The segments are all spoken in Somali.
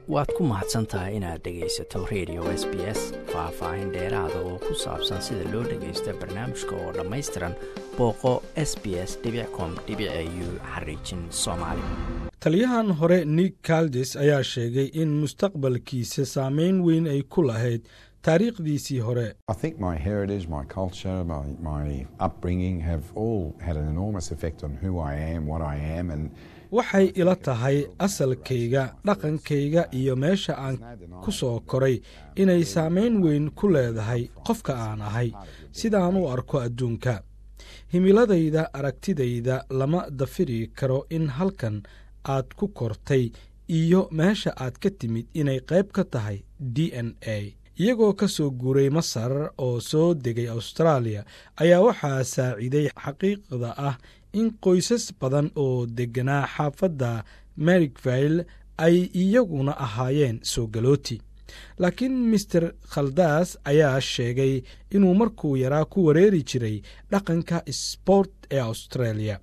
waad ku mahadsan tahay inaad dhegaysato radio s b s faah-faahin dheeraada oo ku saabsan sida loo dhagaysto barnaamijka oo dhammaystiran booqo s b s com u xariijin soomaali taliyahan hore nick kaldes ayaa sheegay in mustaqbalkiisa saameyn weyn ay ku lahayd taariikhdiisii hore waxay ila tahay asalkayga dhaqankayga iyo meesha aan ku soo koray inay saamayn weyn ku leedahay qofka aan ahay sidaan u arko adduunka himiladayda aragtidayda lama dafiri karo in halkan aad ku kortay iyo meesha aad ka timid inay qayb ka tahay d n a iyagoo ka soo guuray masar oo soo degay austraaliya ayaa waxaa saaciiday xaqiiqda ah in qoysas badan oo degganaa xaafadda merikville ay iyaguna ahaayeen soo galooti laakiin master khaldaas ayaa sheegay inuu markuu yaraa ku wareeri jiray dhaqanka sbort ee australia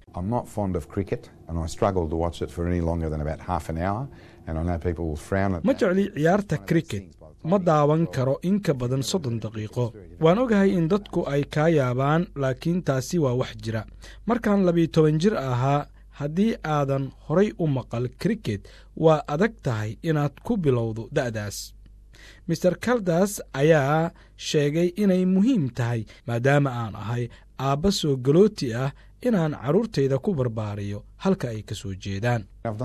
ma jecli ciyaarta cricket ma daawan karo in ka badan soddon daqiiqo waan ogahay in dadku ay kaa yaabaan laakiin taasi waa wax jira markaan labiyo toban jir ahaa haddii aadan horay u maqal kriket waa adag tahay inaad ku bilowdo da'daas master kaldas ayaa sheegay inay muhiim tahay maadaama aan ahay aabba soo galooti ah inaan carruurtayda ku barbaariyo halka ay ka soo jeedaan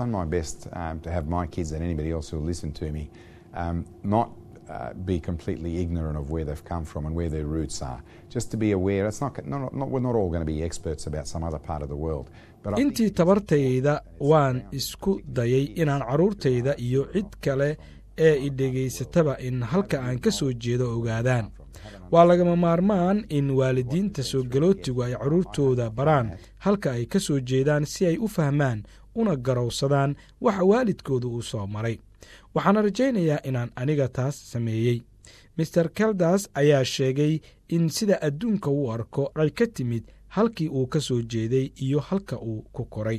be completely ignorant of where they've come from and where their roots are. Just to be aware, it's not, not, not we're not all going to be experts about some other part of the world. intii tabartayda waan isku dayay inaan carruurtayda iyo cid kale ee i dhegaysataba in halka aan ka soo jeedo ogaadaan waa lagama maarmaan in waalidiinta soo galootigu ay carruurtooda baraan halka ay ka soo jeedaan si ay u fahmaan una garowsadaan waxa waalidkooda uu soo maray waxaana rajaynayaa inaan aniga taas sameeyey master kaldas ayaa sheegay in sida adduunka uu arko ay ka timid halkii uu ka soo jeeday iyo halka uu ku koray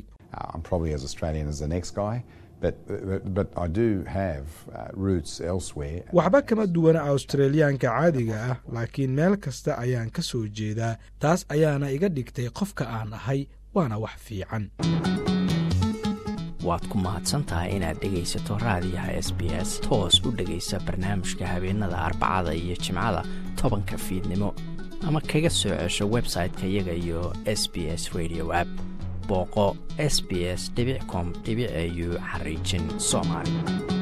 waxba kama duwana australiyaanka caadiga ah laakiin meel kasta ayaan ka soo jeedaa taas ayaana iga dhigtay qofka aan ahay waana wax fiican waad ku mahadsantahay inaad dhegaysato raadiyaha s b s toos u dhegaysa barnaamijka habeenada arbacada iyo jimcada tobanka fiidnimo ama kaga soo cesho website-ka iyaga iyo s b s radio app booqo s b s com au xariijin soomaali